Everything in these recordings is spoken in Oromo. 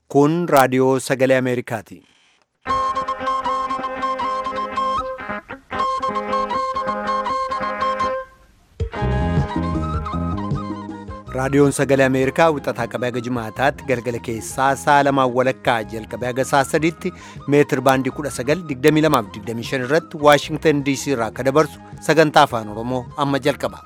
Kun raadiyoo sagalee Ameerikaati. Raadiyoon sagalee Ameerikaa wixataa qabee haga jimaataatti galgala keessaa sa'a lamaan walakkaa jalqabee haga sa'a sadiitti meetir baandii 1922 irratti Waashingtan DC irraa akka dabarsu sagantaa afaan Oromoo amma jalqaba.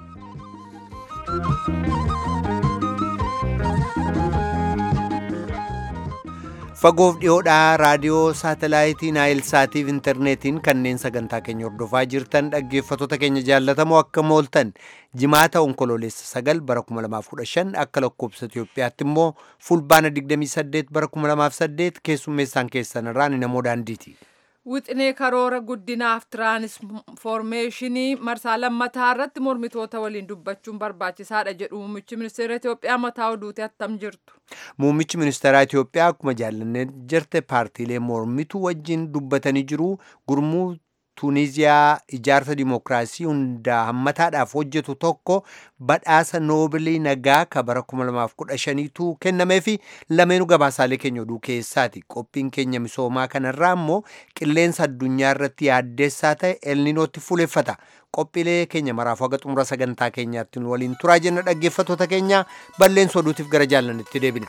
Fagoof dhiyoodhaa raadiyoo saatalaayitii Naayilsaatiif intarneetiin kanneen sagantaa keenya hordofaa jirtan dhaggeeffattoota keenya jaallatamoo akka mooltan jimaata onkoloolessa sagal bara 2015 akka lakkoobsa Itoophiyaatti immoo fulbaana 28 bara 2008 keessummeessaan keessan irraan namoo daandiiti. Wixinee karoora guddinaaf tiraansfoormeeshinii marsaa lammataa irratti mormitoota waliin dubbachuun barbaachisaadha jedhu muummichi ministeera Itoophiyaa mataa oduuti attam jirtu. Muummichi ministeeraa Itoophiyaa akkuma jaallannee jirte paartiilee mormituu wajjin dubbatanii jiru gurmuu Tuuniziyaa ijaarsa dimookiraasii hundaa hammataadhaaf hojjetu tokko badhaasa noobilii nagaa ka bara 2015tu kennamee fi lameenuu gabaasaalee keenya oduu keessaati. Qophiin keenya misoomaa kanarraa immoo qilleensa addunyaa irratti yaaddeessaa ta'e elninootti fuuleffata. Qophiilee keenya maraafuu haga xumura sagantaa keenyaatti nu waliin turaa jenna dhaggeeffattoota keenya balleessa oduutiif gara jaallannetti deebina.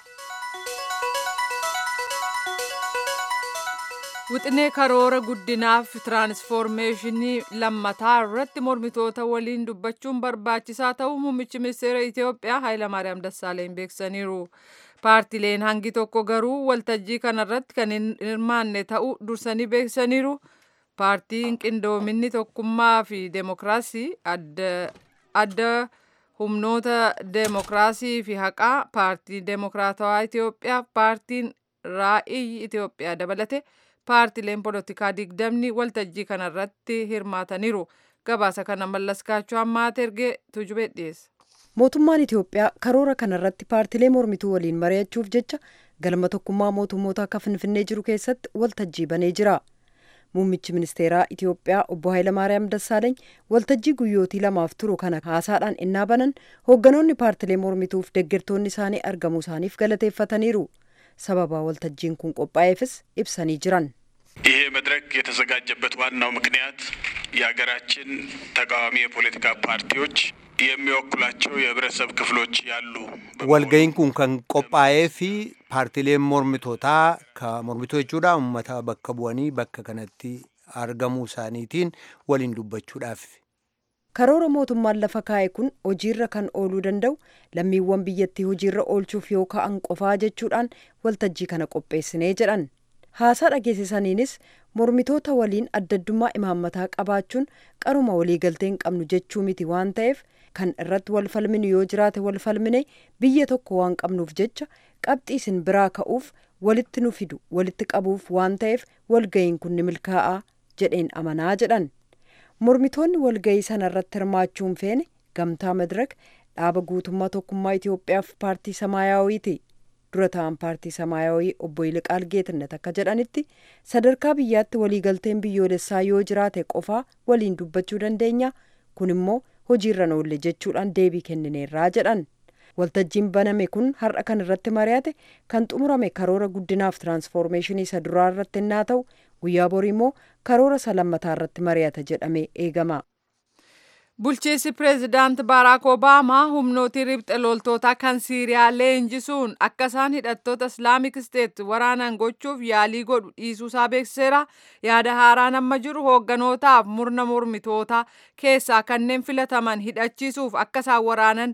Wixinee karoora guddinaaf tiraansfoormeeshinii lammataa irratti mormitoota waliin dubbachuun barbaachisaa ta'uu muummichi ministeera Itoophiyaa Hayilamaariyaam Dassaaleny beeksisaniiru. Paartileen hangi tokko garuu waltajjii kanarratti kan hin hirmaanne ta'uu dursanii beeksisaniiru. Paartiin qindoominni tokkummaa fi deemokiraasii adda humnoota deemokiraasii fi haqaa paartiin deemokiraatawaa Itoophiyaa paartiin raa'ii Itoophiyaa dabalate. paartileen polotikaa digdamni waltajjii kanarratti hirmaataniiru gabaasa kana mallaskaachuu ammaat ergee tujubee dhiyeessa. mootummaan itiyoophiyaa karoora kanarratti paartilee mormituu waliin mari'achuuf jecha galma tokkummaa mootummoota akka finfinnee jiru keessatti waltajjii banee jira muummichi ministeeraa itiyoophiyaa obbo Hayilamaariyaam Dassaaleeny waltajjii guyyootii lamaaf turu kana haasaadhaan innaa banan hoogganoonni paartilee mormituuf deeggartoonni isaanii argamuu isaaniif galateeffataniiru sababa waltajjiin kun qophaa'eefis ibsanii jiran. ይሄ መድረክ የተዘጋጀበት ዋናው ምክንያት የሀገራችን ተቃዋሚ የፖለቲካ ፓርቲዎች የሚወክሏቸው የህብረተሰብ ክፍሎች ያሉ walga'iin kun kan qophaa'ee fi paartileen mormitootaa ka mormituu jechuudha uummata bakka bu'anii bakka kanatti argamuu isaaniitiin waliin dubbachuudhaaf. karoora mootummaan lafa kaa'e kun hojiirra kan ooluu danda'u lammiiwwan biyyattii hojiirra oolchuuf yoo ka'an qofaa jechuudhaan waltajjii kana qopheessinee jedhan haasaa dhageessisaniinis mormitoota waliin addaddummaa imaammataa qabaachuun qaruma waliigaltee hin qabnu jechuu miti waan ta'eef kan irratti wal falminu yoo jiraate wal falmine biyya tokko waan qabnuuf jecha qabxii isin biraa ka'uuf walitti nu fidu walitti qabuuf waan ta'eef walga'iin kun ni milkaa'aa jedheen amanaa jedhan. mormitoonni walga'ii sana irratti hirmaachuun feene gamtaa madirak dhaaba guutummaa tokkummaa Itoophiyaaf paartii samaayawiiti dura ta'an paartii samaayawii obbo Yiliqaal Geetnet akka jedhanitti sadarkaa biyyaatti waliigalteen biyyoolessaa yoo jiraate qofaa waliin dubbachuu dandeenya kun immoo hojiirra oolle jechuudhaan deebii kennineerraa jedhan waltajjiin baname kun har'a kan irratti mari'ate kan xumurame karoora guddinaaf tiraansfoormeeshinii isa duraa irratti innaa ta'u guyyaa borii immoo karoora isa lammataa irratti mari'ata jedhamee eegama. Bulchiinsi pireezidaant Baaraak Obaamaa humnootii ribxe loltootaa kan Siiriyaa leenjisuun akka isaan hidhattoota Islaamik Isteet waraanan gochuuf yaalii godhu dhiisuusaa beeksiseera. Yaada haaraan amma jiru hoogganotaaf murna mormitootaa keessaa kanneen filataman hidhachiisuuf akka isaan waraanan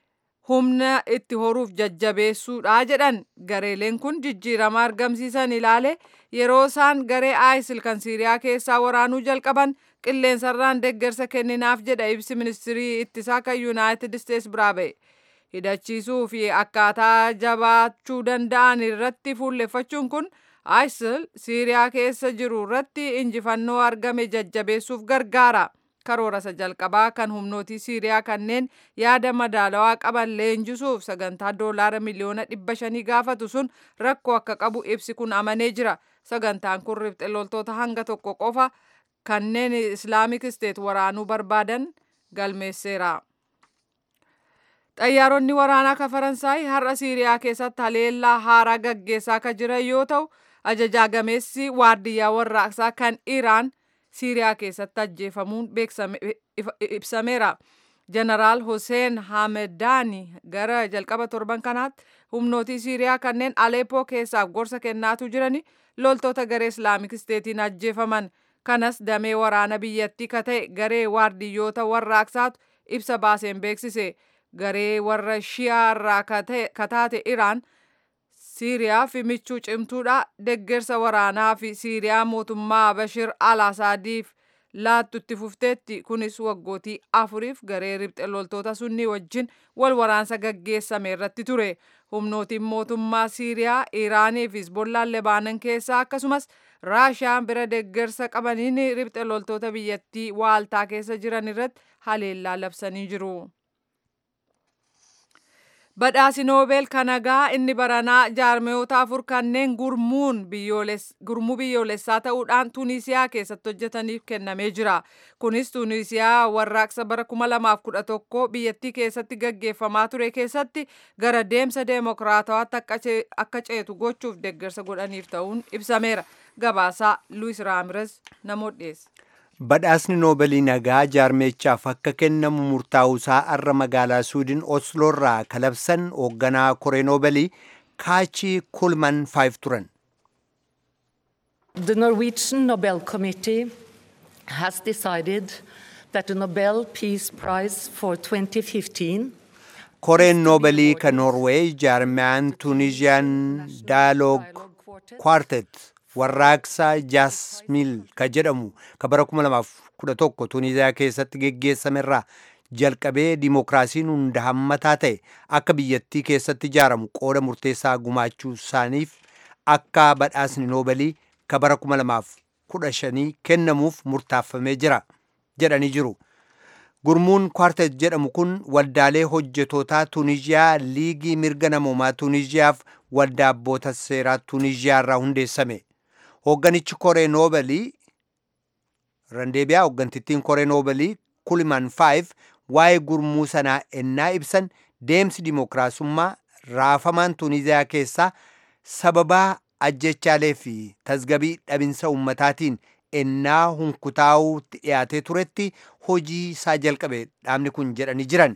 humna itti horuuf jajjabeessuudha jedhan gareeleen kun jijjiirama argamsiisan ilaale yeroo isaan garee aayisil kan siiriyaa keessaa waraanuu jalqaban qilleensarraan deeggarsa kenninaaf jedha ibsi ministirii ittisaa kan yuunaayitid isteets biraa ba'e hidhachiisuu fi akkaataa jabaachuu danda'an irratti fuulleffachuun kun aayisil siiriyaa keessa jiru irratti injifannoo argame jajjabeessuuf gargaara. karoora isa jalqabaa kan humnootii siiriyaa kanneen yaada madaalawaa qaban leenjisuuf sagantaa doolaara miliyoona dhibba shanii gaafatu sun rakkoo akka qabu ibsi kun amanee jira sagantaan kun ribxe loltoota hanga tokko qofa kanneen islaamik isteet waraanuu barbaadan galmeesseera. xayyaaronni waraanaa ka faransaay har'a siiriyaa keessatti haleellaa haaraa gaggeessaa ka jiran yoo ta'u ajajaa gameessi waardiyyaa warraaqsaa kan iraan siiriyaa keessatti ajjeefamuun ibsameera. jeneraal Hussein Hamedani gara jalqaba torban kanaatti humnootii Siiriyaa kanneen Aleepoo keessaaf gorsa kennaatu jirani loltoota garee Islaamik Isteetiin ajjeefaman. Kanas damee waraana biyyattii ka ta'e garee waardiyyoota warraaqsaatu ibsa baaseen beeksise. Garee warra Shiyaa irraa ka taate Iraan Siiriyaa fi michuu cimtuudha deggersa waraanaa fi Siiriyaa mootummaa Bashir al-Asaadiif laattu itti fufteetti kunis waggootii afuriif garee ribxe loltoota sunni wajjin wal waraansa gaggeessame irratti ture humnootiin mootummaa siiriyaa iraanii fi hizbollaan lebaanan keessaa akkasumas raashiyaan bira deggersa qabaniin ribxe loltoota biyyattii waaltaa keessa jiran irratti haleellaa labsanii jiru. Badhaasi Noobeel kanagaa inni baranaa jaarmiyoota afur kanneen gurmuun gurmuu biyyoolessaa ta'uudhaan Tuuniisiyaa keessatti hojjetaniif kennamee jira. Kunis Tuuniisiyaa warraaqsa bara 2011 biyyattii keessatti gaggeeffamaa ture keessatti gara deemsa deemokiraatawaatti akka ceetu gochuuf deeggarsa godhaniif ta'uun ibsameera. Gabaasaa Luis Raamires namoota dhiyeessa. Badhaasni Noobalii nagaa jaarmeechaaf akka kennamu murtaa'uusaa arra magaalaa Suudin Osloorraa kalabsan hoogganaa koree Noobalii Kaachii Kulman Faayif turan. The Norwegian Nobel Committee has decided that the Nobel Peace Prize for 2015 Koreen Noobalii ka Noorweey jaarmiyaan Tuuniziyaan Daayaloog Kwartet warraaqsa jaasmiil ka jedhamu ka bara 2011 tuuniziyaa keessatti geggeessamerraa jalqabee dimookiraasiin hunda hammataa ta'e akka biyyattii keessatti ijaaramu qooda murteessaa gumaachuu isaaniif akka badhaasni noobalii ka bara 2015 kennamuuf murtaaffamee jira jedhanii jiru. Gurmuun kwartet jedhamu kun waldaalee hojjetootaa Tuuniziyaa liigii mirga namoomaa Tuuniziyaaf waldaa abboota seeraa Tuuniziyaa irraa hundeessame. Hoogganichi koree noobalii randeebiyaa hooggantittiin koree noobalii kuliman faayif waa'ee gurmuu sanaa ennaa ibsan deemsi dimookiraasummaa raafamaan Tuuniziyaa keessaa sababaa ajjechaalee fi tasgabii dhabinsa ummataatiin ennaa hunkutaa'uutti dhiyaatee turetti hojii isaa jalqabe dhaabni kun jedhanii jiran.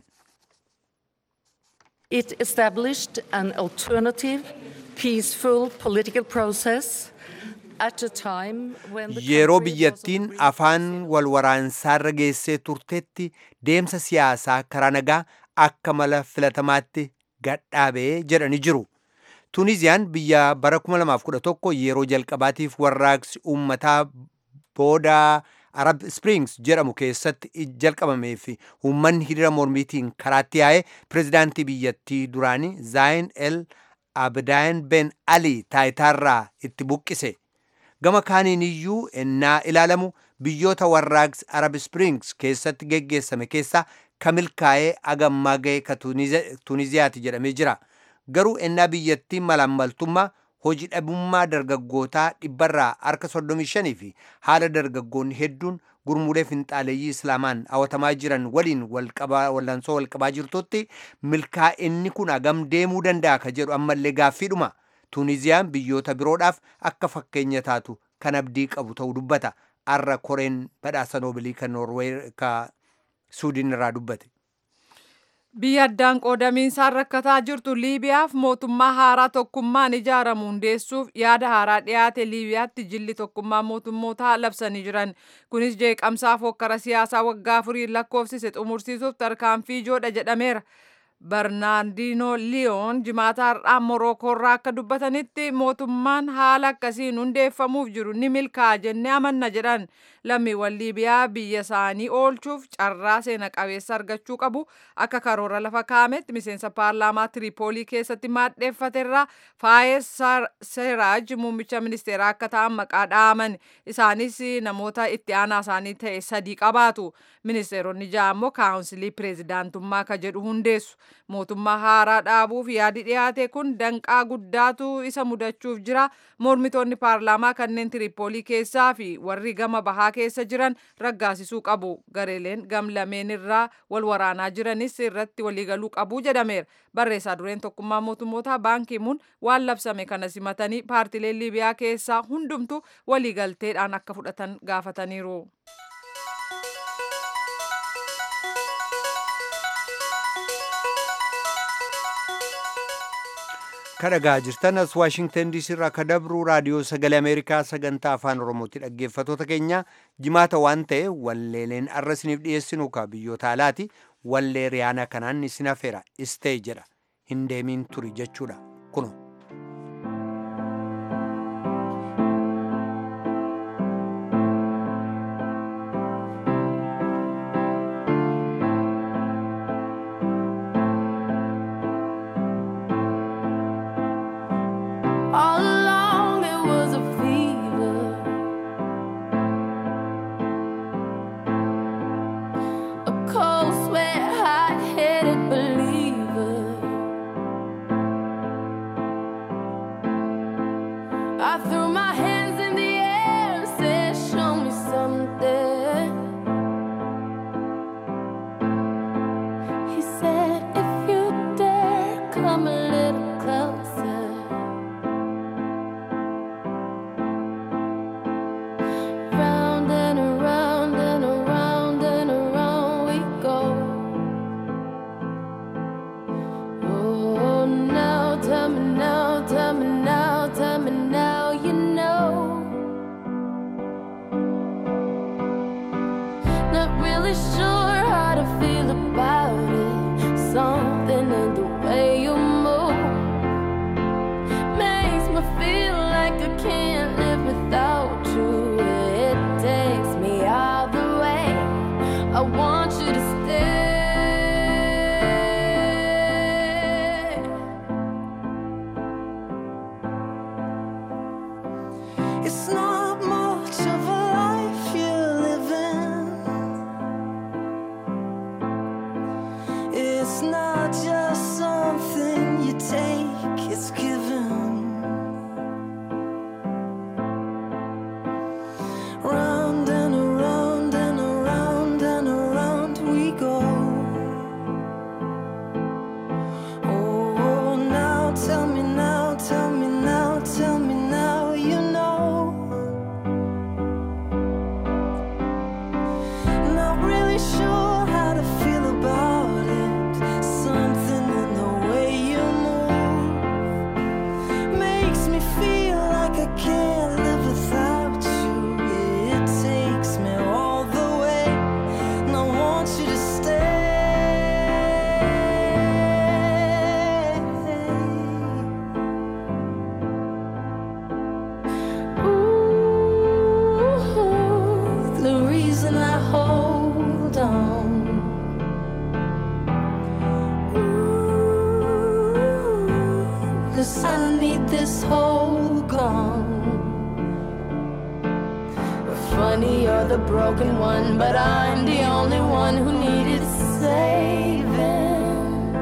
It established an alternative, peaceful political process at a time when the Yeroo country was biyyattiin on the afaan wal waraansaarra geessee turtetti deemsa siyaasaa karaa nagaa akka mala filatamaatti gadhaabee jedhanii jiru. Tuuniziyaan biyya bara 2011 yeroo jalqabaatiif warraaqsi uummataa booda Arab Springs jedhamu keessatti jalqabamee fi uummanni hiriira mormiitiin karaatti yaa'ee pirezidaantii biyyattii duraanii Zaayin El Abdaan Ben Ali taayitaarraa itti buqqise. Gama kaaniin iyyuu ennaa ilaalamu biyyoota warraaqsi Arab Springs keessatti geggeessame keessaa ka milkaa'ee agammaa ga'e ka Tuuniziyaati jedhamee jira. Garuu ennaa biyyattiin malaammaltummaa hojii dhabummaa dargaggootaa dhibbarraa harka 35 fi haala dargaggoonni hedduun gurmuulee finxaaleeyyii islaamaan hawatamaa jiran waliin wallansoo walqabaa jirtutti milkaa'inni kun agam deemuu danda'a ka jedhu ammallee gaaffiidhuma. Tuuniziyaan biyyoota biroodhaaf akka fakkeenya taatu kan abdii qabu ta'uu dubbata. Arra koreen badhaasa noobilii kan Noorwee ka Suudiin irraa dubbate. Biyya addaan qoodamiinsaan rakkataa jirtu Liibiyaaf mootummaa haaraa tokkummaan ijaaramu hundeessuuf yaada haaraa dhiyaate Liibiyaatti jilli tokkummaa mootummootaa labsanii jiran. Kunis jeeqamsaaf hokkara siyaasaa waggaa afurii lakkoofsise xumursiisuuf tarkaanfii ijoodha jedhameera. Barnaardino Liyoon jimaata har'aa Morookoorraa akka dubbatanitti mootummaan haala akkasiin hundeeffamuuf jiru ni milkaa'a jennee amanna jedhan lammiiwwan Liibiyaa biyya isaanii oolchuuf carraa seena qabeessa argachuu qabu akka karoora lafa kaa'ametti miseensa paarlaamaa Tiripoolii keessatti maadheeffaterraa Faayez Seeraaj muummicha ministeeraa akka ta'an maqaa dha'aman isaanis namoota itti aanaa isaanii ta'e sadii qabaatu ministeeronni ja'a immoo kaawunsilii pireezidaantummaa ka jedhu hundeessu. mootummaa haaraa dhaabuuf yaadi dhiyaate kun danqaa guddaatu isa mudachuuf jira mormitoonni paarlaamaa kanneen tiripoolii keessaa fi warri gama bahaa keessa jiran raggaasisuu qabu gareeleen gam lameen irraa wal waraanaa jiranis irratti waliigaluu qabu jedhameera barreessaa dureen tokkummaa mootummoota baankimuun waan labsame kana simatanii paartileen liibiyaa keessaa hundumtu waliigalteedhaan akka fudhatan gaafataniiru. kadhagaa jirtan as waashingtan diisii irraa ka dabru raadiyoo sagalee ameerikaa sagantaa afaan oromooti dhaggeeffatoota keenya jimaata waan ta'e walleeleen arra isiniif dhiyeessinu ka biyyoota alaati wallee riyaanaa kanaan isin hafeera istee jedha hin deemiin turi jechuudha kuno. All along it was a fever. A cold sweat, hot headed believer. I threw my hands in the air and said, Show me something. He said, If you dare, come a little closer. Round and around and around and around we go. Oh, now tell me now, tell me now, tell me now, you know. Not really sure how to feel about it. Something in the way you move makes me feel like I can't live without you. It takes me all the way. I want you to stay. It's not much of a life you're living. It's not just something you take, it's given. Round and around and around and around we go. Oh, now tell me now, tell me now, tell me now, you know. Not really sure how to feel about it. Something in the way you move makes me feel like I can't live without you. It takes me all the way, and I want you to stay. Ooh, the reason I hold on. Ooh, 'cause I need this whole gone. Funny, you're the broken one, but I'm the only one who needed saving.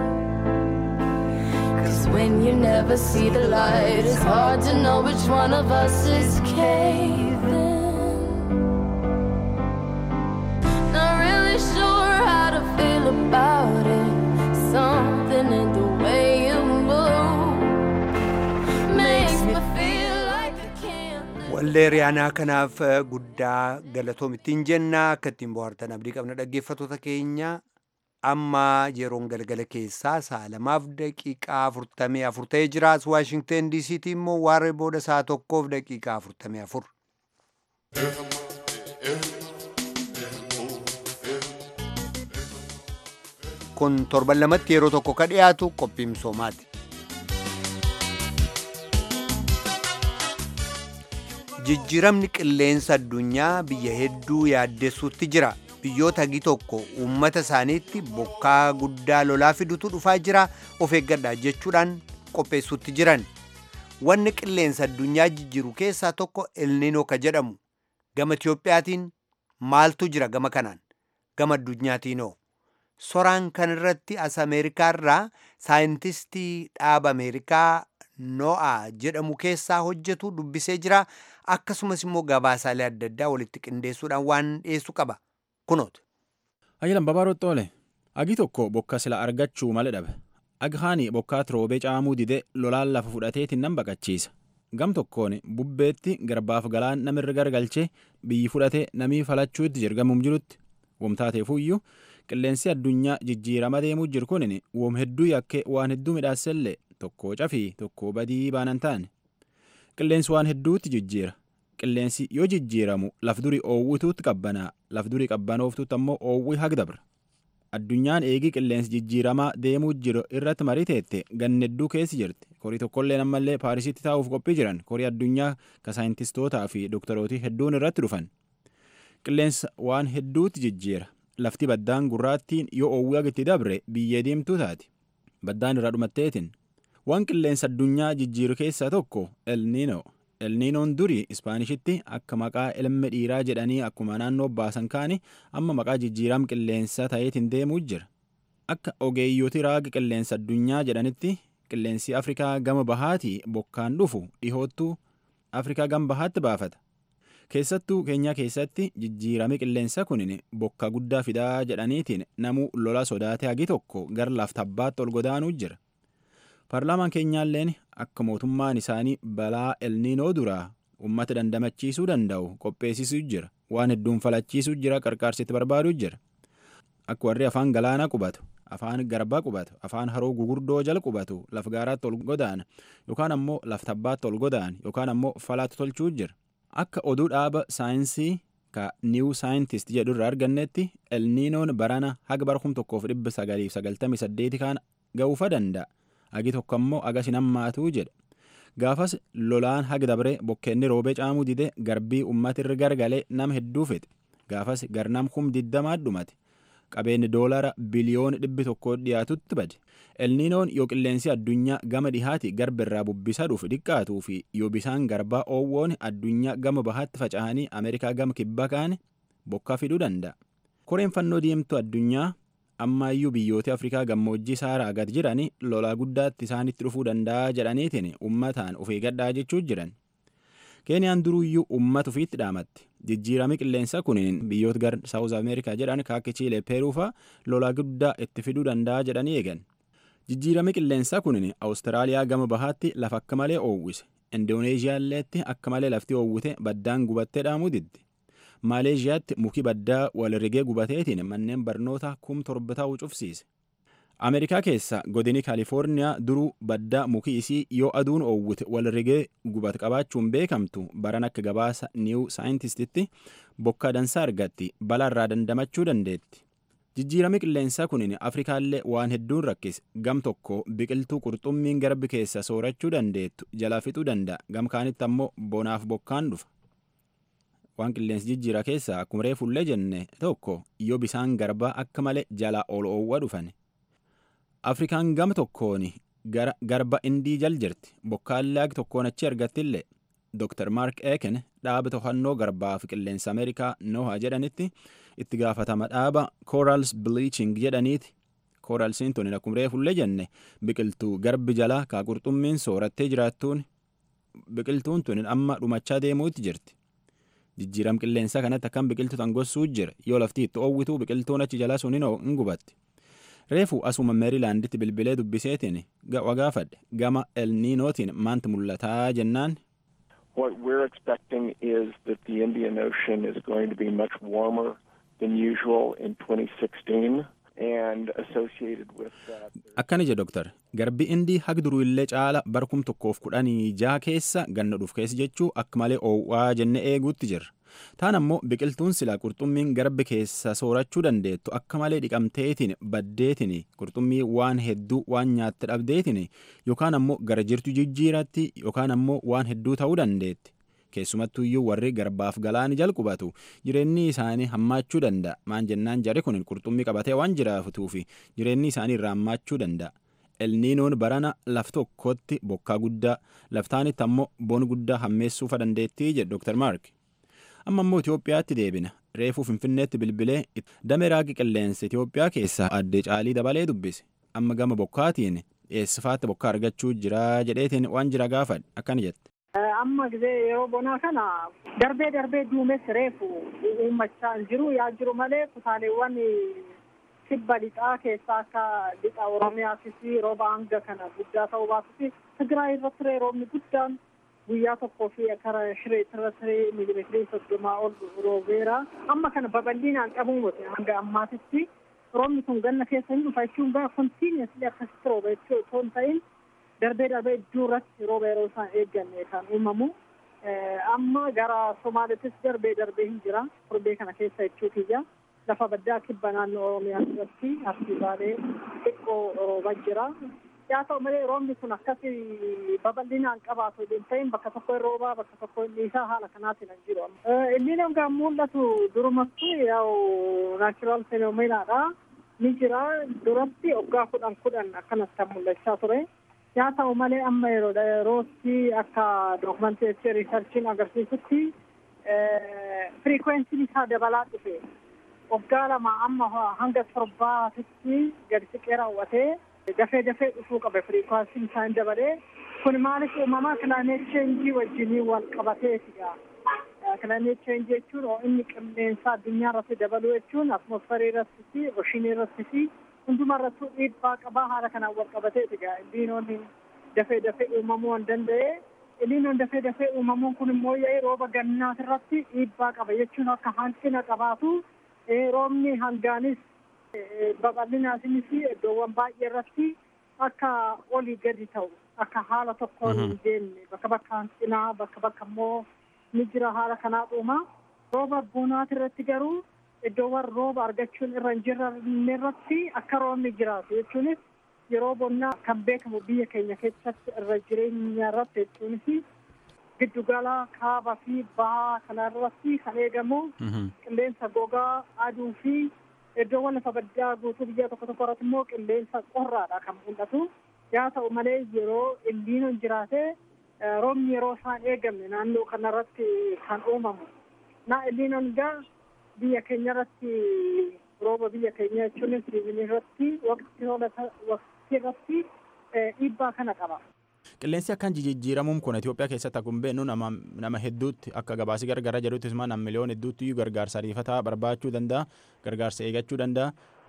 Cause when you never see the light, it's hard to know which one of us is caving. Not really sure how to feel about it. Something in the way you move makes me feel like I can't live. wallee riyaanaa kanaaf eh, guddaa galatoomittiin jenna akka ittiin bohaartan abdii qabna dhaggeeffatoota keenya amma yeroon galgala keessaa sa'a lamaaf daqiiqaa afurtamii afur ta'ee jiraas waashingten diisiitii immoo waaree booda sa'a tokkoof daqiiqaa afurtamii afur kun torban lamatti yeroo tokko ka dhiyaatu qophii misoomaati jijjiiramni qilleensa addunyaa biyya hedduu yaaddessuutti jira biyyoota hagi tokko uummata isaaniitti bokkaa guddaa lolaa fidutu dhufaa jira of eeggadhaa jechuudhaan qopheessuutti jiran wanni qilleensa addunyaa jijjiiru keessaa tokko elniinoo ka jedhamu gama itiyoophiyaatiin maaltu jira gama kanaan gama addunyaatiinoo soraan kan irratti as ameerikaarraa saayintistii dhaaba ameerikaa no'a jedhamu keessaa hojjetu dubbisee jira akkasumas immoo gabaasaalee adda addaa walitti qindeessuudhaan waan dhiyeessu qaba kunoota. Ayyalan babaarotti oole agi tokko bokka sila argachuu malee dhabe agi haani bokkaa roobee caamuu dide lolaan lafa fudhateetiin nan baqachiisa gam tokkoon bubbeetti garbaaf galaan namirra gargalchee biyyi fudhatee namii falachuutti jirgamuum jirutti womtaateefuyyuu qilleensi addunyaa jijjiirama deemuu jiru kunin woom hedduu yakkee waan hedduu midhaasellee tokko cafii tokko badii baanan taane qilleensi waan hedduutti jijjiira qilleensi yoo jijjiiramu laf durii oowwituutti qabbanaa laf durii qabbanooftuutti ammoo oowwii hagdabra addunyaan eegii qilleensi jijjiiramaa deemuu jiru irratti marii teette ganna hedduu keessi jirti korii tokkollee ammallee paarisitti taa'uuf qophii jiran korii addunyaa ka saayintistootaa fi dooktarootii hedduun irratti dhufan qilleensa waan hedduutti jijjiira lafti baddaan gurraattiin yoo oowwii agitti dabre biyyee diimtuu taati baddaan irraa dhumatteetiin waan qilleensa addunyaa jijjiiru keessaa tokko elniinoo elniinoon durii ispaanishitti akka maqaa ilma dhiiraa jedhanii akkuma naannoo baasan kaani amma maqaa jijjiiram qilleensa ta'eetiin deemuu jira akka ogeeyyooti raaga qilleensa addunyaa jedhanitti qilleensi afrikaa gama bahaatii bokkaan dhufu dhihoottuu afrikaa gama bahaatti baafata keessattuu keenyaa keessatti jijjiirame qilleensa kunin bokka guddaa fidaa jedhaniitiin namuu lola sodaate hagi tokko gara laftabbaatti ol godaanuu jira paarlaamaan keenyaalleen akka mootummaan isaanii balaa elniinoo duraa ummata dandamachiisuu danda'u qopheessisuu jira waan hedduun falachiisuu jira qarqaarsitti barbaaduu jira akka warri afaan galaanaa qubatu afaan garbaa qubatu afaan haroo gugurdoo jala qubatu laf gaaraatti ol godaana yookaan ammoo laf tabbaatti ol godaan yookaan ammoo falaatti tolchuu jira akka oduu dhaaba saayinsii ka niiw saayintist jedhu irraa argannetti elniinoon barana haga bara kum tokkoof dhibba sagaliif sagaltamii saddeeti kaan ga'uufa danda'a hagi tokko ammoo agas hin hammaatuu jedha gaafas lolaan haga dabre bokkeenni roobee caamuu dide garbii ummatirra gargalee nama hedduu fixe gaafas garnam kum digdamaa dhumate qabeenyi doolara biliyoona dhibbi tokko dhiyaatutti bade elniinoon yoo qilleensi addunyaa gama dhihaati garba irraa bubbisaa dhufu dhiqqaatuu fi yoo bisaan garbaa oowwoon addunyaa gama bahaatti faca'anii ameerikaa gama kibba kaane bokkaa fiduu danda'a koreen fannoo diimtuu addunyaa ammaayyuu biyyoota afrikaa gammoojjii saaraa gad jiran lolaa guddaatti isaanitti dhufuu danda'a jedhaniitiin ummataan of eeggadhaa jechuu jiran keeniyaan duruyyuu ummata ofiitti dhaamatti jijjiirami qilleensa kunin biyyoota gar saawuz ameerikaa jedhan kaakki chiilee peeruufaa lolaa guddaa itti fiduu danda'a jedhanii eegan jijjiirami qilleensaa kunin awustiraaliyaa gama bahaatti lafa akka malee oowwise indooneeziyaalleetti akka malee lafti oowwite baddaan gubattee dhaamuu didde maaleeshiyaatti muki baddaa wal rigee gubateetiin manneen barnoota kum torba ta'uu cufsiise ameerikaa keessa godini kaalifoorniyaa duruu baddaa muki isii yoo aduun oowwite wal rigee gubat qabaachuun beekamtu baran akka gabaasa niiw saayintistitti bokkaa dansaa argatti balaa irraa dandamachuu dandeetti jijjiirami qilleensaa kunin afrikaallee waan hedduun rakkise gam tokko biqiltuu qurxummiin garbi keessa soorachuu dandeettu jalaa fixuu danda'a gam kaanitti ammoo bonaaf bokkaan dhufa waan qilleensi jijjiira keessaa akkuma reefullee jenne tokko yoo bisaan garbaa akka malee jala ol oowwa dhufan afrikaan gama tokkoon garba indii jal jirti bokkaallee ag tokkoon achi argattillee dr mark eken dhaaba to'annoo garbaa fi qilleensa ameerikaa noha jedhanitti itti gaafatama dhaaba corals bleaching jedhaniiti coralsiin tun akkuma reefullee jenne biqiltuu garbi jalaa kaa qurxummiin soorattee jiraattuun biqiltuun tun amma dhumachaa deemuutti jirti jijjiiram qilleensaa kanatti akkam biqiltuu tan gossuu jira yoo lafti itti oowwituu biqiltuun achi jalaa sun hin gubatti reefu asuma meerilaanditti bilbilee dubbiseetiin wagaafadhe gama elniinootiin maanti mul'ataa jennaan What we're expecting is that the Indian Ocean is going to be much warmer than usual in 2016. And associated with that, akkana jedhe doktar garbi indii hag duruu illee caala barkum tokkoof kudhanii jaha keessa ganna dhuf keessa jechuu akka malee oowwaa jenne eeguutti jirra taan ammoo biqiltuun silaa qurxummiin garbi keessa soorachuu dandeettu akka malee dhiqamteetiin baddeetiin qurxummii waan hedduu waan nyaatte dhabdeetiin yookaan ammoo gara jirtu jijjiiratti yookaan ammoo waan hedduu ta'uu dandeetti keessumattuyyuu warri garbaaf galaani jalqubatu jireenyi isaanii hammaachuu danda'a maan jennaan jari kun qurxummii qabatee waan jiraatuuf jireenyi isaanii irraa hammaachuu danda'a elniinoon barana laf tokkotti bokkaa guddaa laftaanitti ammoo bon guddaa hammeessuufa dandeettii jedhe dr mark amma immoo itiyoophiyaatti deebina reefuu finfinneetti bilbilee damee raagi qilleensa Itoophiyaa keessaa addee caalii dabalee dubbise amma gama bokkaatiin eessifaatti bokkaa argachuu jira jedheetiin waan jira gaafadhe akkana jette. Amma gisee yeroo bonaa kana darbee darbee duumessi reefu uummachaa hin jiru yaa jiru malee kutaaleewwan kibba lixaa keessaa akka lixa Oromiyaattis rooba hanga kana guddaa ta'uu baatus Tigraay irratti roobni guddaan guyyaa tokkoo fi kara shiree tirratire miilimeetirii soddomaa ol roobeera amma kana babal'inaan qabuu mute hanga ammaatitti roobni kun ganna keessa hin dhufa jechuun gaa kontiiniyasli akkasitti rooba jechuu otoo hin ta'in darbee darbee iddoo irratti rooba yeroo isaan eegganne kan uumamu amma gara somaaliittis darbee darbee hin jira torbee kana keessa jechuu kiyya lafa baddaa kibba naannoo oromiyaa irratti harkisaalee xiqqoo rooba jira yaa ta'u malee roobni kun akkasi babal'inaan qabaatu hin ta'in bakka tokko hin roobaa bakka tokko hin dhiisaa haala kanaatiin hin jiru. Inni nama mul'atu durumattu yaa'u naachuraal feenoomeenaadha. Ni jira duratti waggaa kudhan kudhan akkanas kan mul'achaa ture. Yaa ta'u malee amma yeroodha yerootti akka dookumenteerii riisarchiin agarsiisutti firiikwensiin isaa dabalaa dhufe. Waggaa lama amma hanga torbaatitti gadi siqee raawwatee dafee dafee dhufuu qaba firiikwansiin isaa hin dabalee kun maaliif uumamaa kilaameet cheenjii wajjinii wal qabateetidha. Kilaameet cheenjii jechuun inni qilleensa addunyaa irratti dabaluu jechuun atmosferii irratti fi oshinii irratti fi hunduma irrattuu dhiibbaa qabaa haala kanaan wal qabateetidha. Illiinoonni dafee dafee uumamuu hin danda'e. Illiinoon dafee dafee uumamuun kun immoo yaa'ii rooba gannaas irratti dhiibbaa qaba jechuun akka hanqina qabaatu roobni hangaanis babal'inaasinis iddoowwan baay'ee irratti akka olii gadi ta'u akka haala tokkoon hin deemne bakka bakka hanqinaa bakka bakka immoo ni jira haala kanaa dhuuma rooba bonaati irratti garuu iddoowwan rooba argachuun irra hin jirre irratti akka roobni jiraatu jechuunis yeroo bonnaa kan beekamu biyya keenya keessatti irra jireenya irratti jechuunis giddugala kaabaa fi bahaa kana irratti kan eegamu qilleensa gogaa aduu fi iddoowwan lafa baddaa guutuu biyya tokko tokko irratti immoo qilleensa qorraadha kan mul'atu yaa ta'u malee yeroo illiinoon jiraate roobni yeroo isaan eegamne naannoo kanarratti kan uumamu na illiinoon gaa biyya keenya irratti rooba biyya keenya jechuunis irratti waqtii irratti dhiibbaa kana qaba. Qilleensi akkan jijjiiramuun kun Itoophiyaa keessatti akkuma beeknu nama nama hedduutti akka gabaasii gargaraa jedhutti nama miliyoona hedduutti gargaarsa ariifataa barbaachuu danda'a gargaarsa eegachuu danda'a.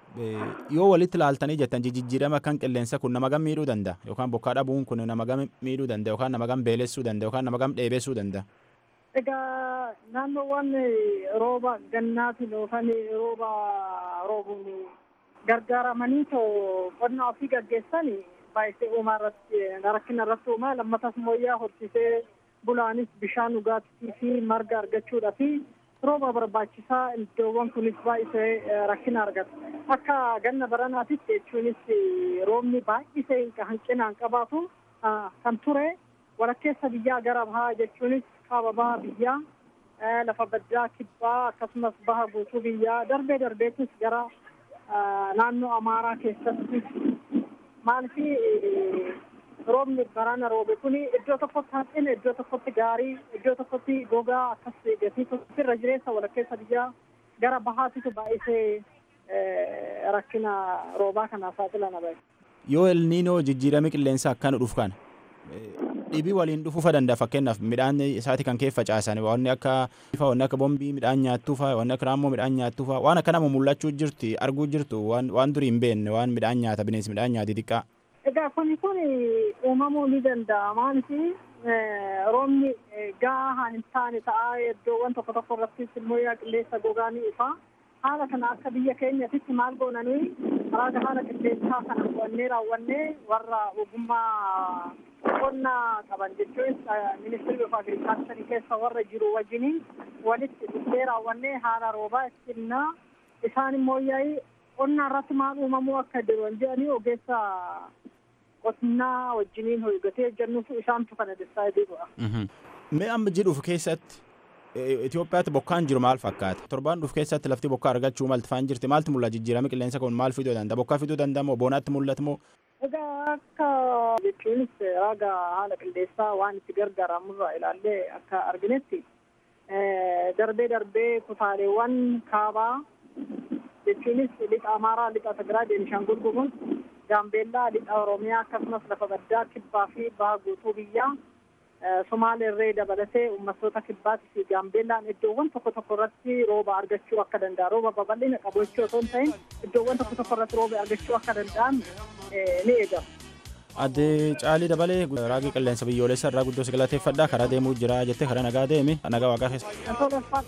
Yoo walitti ilaaltanii jettan jijjiirama kan qilleensa kun nama gam miidhuu danda'a yookaan bokkaa dhabuun kun nama gam miidhuu danda'a yookaan nama gam beelessuu danda'a yookaan nama gam dheebessuu danda'a. Egaa naannoowwan rooba gannaatiin yookaan rooba roobuun gargaaramanii too qonna ofii gaggeessan baay'isee uumaa irratti rakkina irratti uumaa lammatas mooyyaa horsiisee bulaanis bishaan dhugaatii fi marga argachuudha fi rooba barbaachisaa iddoowwan kunis baay'isee rakkina argata. Akka ganna baranaatitti jechuunis roobni baay'isee hanqinaan qabaatu kan ture walakkeessa biyyaa gara bahaa jechuunis kaaba baha biyyaa lafa baddaa kibbaa akkasumas baha guutuu biyyaa darbee darbeetis gara naannoo amaaraa keessatti maaliif roobni barana roobe kun iddoo tokkotti hanqina iddoo tokkotti gaarii iddoo tokkotti gogaa akkas gatii tokkotti irra jireessa walakkeessa biyyaa gara bahaatitu baay'isee rakkina roobaa kanaaf saaxilana bahe. Yoo elniinoo jijjiirame qilleensa akkana dhufu kana dhibii waliin dhufuufa danda'a fakkeenyaaf midhaan isaati kan keessa facaasan wanni akka wanni akka bombii midhaan nyaattuufa wanni akka raammoo midhaan nyaattuufa waan akka nama mul'achuu jirti arguu jirtu waan durii hin beekne waan midhaan nyaata bineensi midhaan nyaati xiqqaa. Egaa kuni kun uumamuu ni danda'a maaliif roobni gahaa hin taane ta'a iddoowwan tokko tokko irrattis immoo yaa qilleensa gogaa ni dhufa. Haala kana akka biyya keenyatitti maal goonanii raaga haala qilleensaa kana qo'annee raawwannee warra ogummaa qonnaa qaban jechuun ministeerri of agirikaalcharii keessa warra jiru wajjiniin walitti dhufee raawwannee haala roobaa ittinnaa isaan immoo yaa'ii qonnaa irratti maal uumamuu akka jiran jedhanii ogeessa qonnaa wajjiniin hojjetee jennuutu isaantu kana disaayidii godha. Mee amma jedhuuf keessatti Itoophiyaatti bokkaan jiru maal fakkaata? Torbaan dhufu keessatti lafti bokkaa argachuu malti faan jirti maaltu mul'ata jijjiirama qilleensa kun maal fiduu danda'a? Bokkaa fiduu danda'a moo boonaatti mul'ata moo? Egaa akka jechuunis raaga haala qilleensaa waan itti gargaaramurraa ilaallee akka arginetti darbee darbee kutaaleewwan kaabaa jechuunis lixa amaaraa lixa tigraay beenishaangul gumuz gaambeellaa lixa oromiyaa akkasumas lafa baddaa kibbaa fi baha guutuu biyyaa somaaleerree dabalatee uummattoota kibbaatii fi gaambeellaan iddoowwan tokko tokko irratti rooba argachuu akka danda'an rooba babal'ina qabu jechuu osoo hin ta'in iddoowwan tokko tokko irratti rooba argachuu akka danda'an ni eegama. Adde caalii dabalee raagii qilleensa biyyoolessa irraa guddoo si galateeffadha karaa deemuu jira jettee karaa nagaa deemi nagaa waaqaa keessa.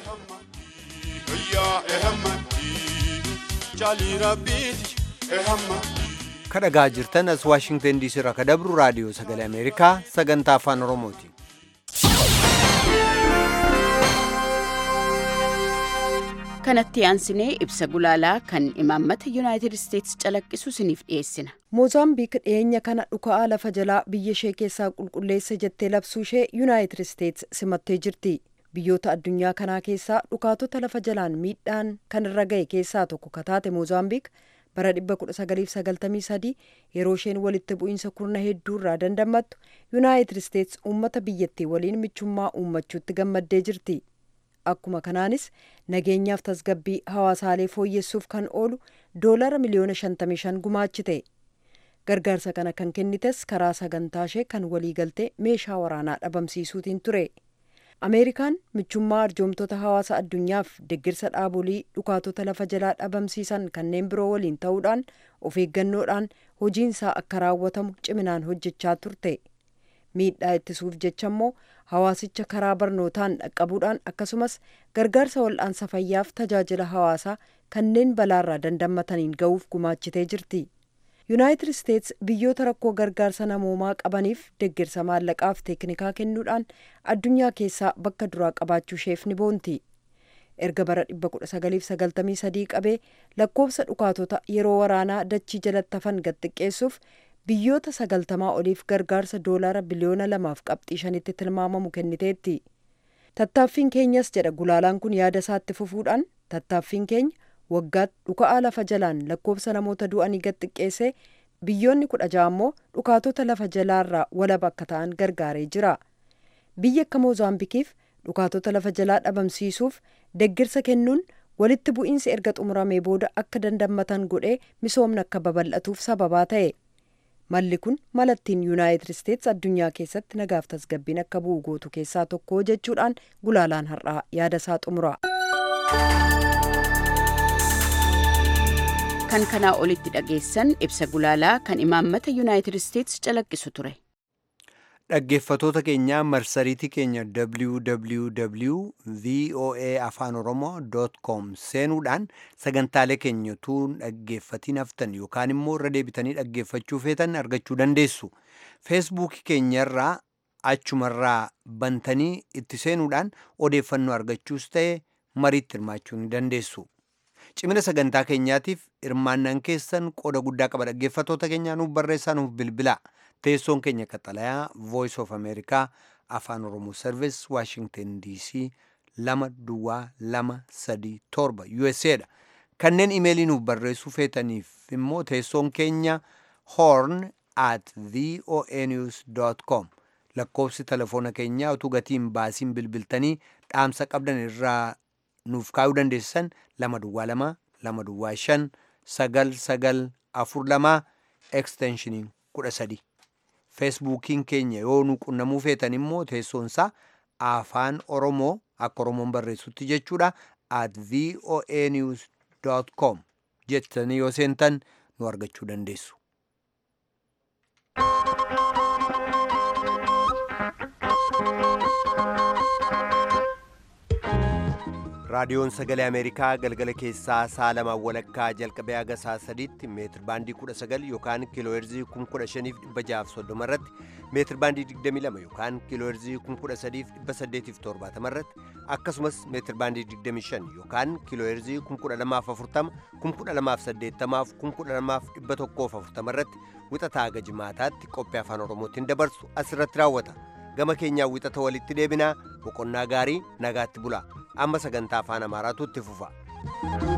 kadhagaa jirtan as waashingtan diisii irraa kadabru raadiyoo sagalee ameerikaa sagantaa afaan oromooti. kanatti aansinee ibsa gulaalaa kan imaammata yuunaayitid isteetsi calaqqisu isiniif dhiyeessina. moozaambiik dhiyeenya kana dhuka'aa lafa jalaa biyya ishee keessaa qulqulleessa jettee labsuu ishee yuunaayitid isteetsi simattee jirti. biyyoota addunyaa kanaa keessaa dhukaatota lafa jalaan miidhaan kan irra ga'e keessaa tokko kataate moozaambiik bara 1993 yeroo isheen walitti bu'iinsa kurna hedduurraa dandamattu yuunaayitid isteetsi uummata biyyattii waliin michummaa uummachuutti gammaddee jirti. akkuma kanaanis nageenyaaf tasgabbii hawaasaalee fooyyessuuf kan oolu doolara miliyoona 55 gumaachite gargaarsa kana kan kennites karaa sagantaa ishee kan waliigaltee meeshaa waraanaa dhabamsiisuutiin ture ameerikaan michummaa arjoomtota hawaasa addunyaaf deggirsa dhaabolii dhukaatota lafa jalaa dhabamsiisan kanneen biroo waliin ta'uudhaan of eeggannoodhaan hojiinsaa akka raawwatamu ciminaan hojjechaa turte miidhaa ittisuuf jecha immoo hawaasicha karaa barnootaan dhaqqabuudhaan akkasumas gargaarsa wal'aansa fayyaaf tajaajila hawaasaa kanneen balaarraa dandamataniin ga'uuf gumaachitee jirti. yuunaayitid isteets biyyoota rakkoo gargaarsa namoomaa qabaniif deggirsa maallaqaaf teeknikaa kennuudhaan addunyaa keessaa bakka duraa qabaachuu isheef ni boonti. erga bara 1993 qabee lakkoofsa dhukaatota yeroo waraanaa dachii jalatti hafan gad xiqqeessuuf biyyoota sagaltamaa oliif gargaarsa doolaara biliyoona lamaaf qabxii shanitti tilmaamamu kenniteetti. Tattaaffiin keenyas jedha gulaalaan kun yaada isaatti fufuudhaan tattaaffiin keenya waggaatti dhuka'aa lafa jalaan lakkoofsa namoota du'anii gad xiqqeessee biyyoonni kudha ja'a immoo dhukaatota lafa jalaarraa walaba akka ta'an gargaaree jira. Biyya akka Moozaambikiif dhukaatota lafa jalaa dhabamsiisuuf deggirsa kennuun walitti bu'iinsi erga xumuramee booda akka dandammatan godhee misoomni akka babal'atuuf sababaa ta'e. malli kun malattiin yuunaayitid isteets addunyaa keessatti nagaaf tasgabbiin akka bu'u gootu keessaa tokko jechuudhaan gulaalaan har'aa yaada isaa xumura. kan kanaa olitti dhageessan ibsa gulaalaa kan imaammata yuunaayitid isteets calaqqisu ture. dhaggeeffatoota keenya marsariitii keenya www voa afaan oromoo com seenuudhaan sagantaalee keenya utuu dhaggeeffatiin haftan yookaan immoo irra deebitanii dhaggeeffachuu feetan argachuu dandeessu feesbuukii keenyarraa achumarraa bantanii itti seenuudhaan odeeffannoo argachuus ta'e mariitti hirmaachuu ni dandeessu. cimina sagantaa keenyaatiif hirmaannaan keessan qooda guddaa qaba dhaggeeffatoota keenyaa nuuf barreessaa nuuf bilbilaa teessoon keenya qaxalayaa voice of america afaan oromoo service washington dc lama duwwaa lama sadii torba usa dha kanneen imeelii nuuf barreessuu feetaniif immoo teessoon keenya horn at voa news com lakkoofsi telefoona keenyaa utuu gatiin baasiin bilbiltanii dhaamsa qabdan irraa nuuf kaayuu dandeessan lama duwwaa lama lama duwwaa shan sagal sagal afur lama eksteenshiniin kudha sadi feesbuukiin keenya yoo nu qunnamuu feetan immoo teessoonsaa afaan oromoo akka oromoon barreessutti jechuudha at voa news com jettanii yoo seentan nu argachuu dandeessu. raadiyoon sagalee ameerikaa galgala keessaa saa lamaan walakkaa jalqabee haga saa sadiitti meetir baandii 19 yookaan kiilooherzii 15630 irratti meetir baandii 22 yookaan kiilooherzii 13870 irratti akkasumas meetir baandii 25 yookaan kiilooherzii 12040 12080 12140 irratti wixataa haga jimaataatti qophii afaan oromootiin dabarsu asirratti raawwata gama keenyaa wixata walitti deebinaa boqonnaa gaarii nagaatti bulaa amma sagantaa afaan amaaraatu itti fufa.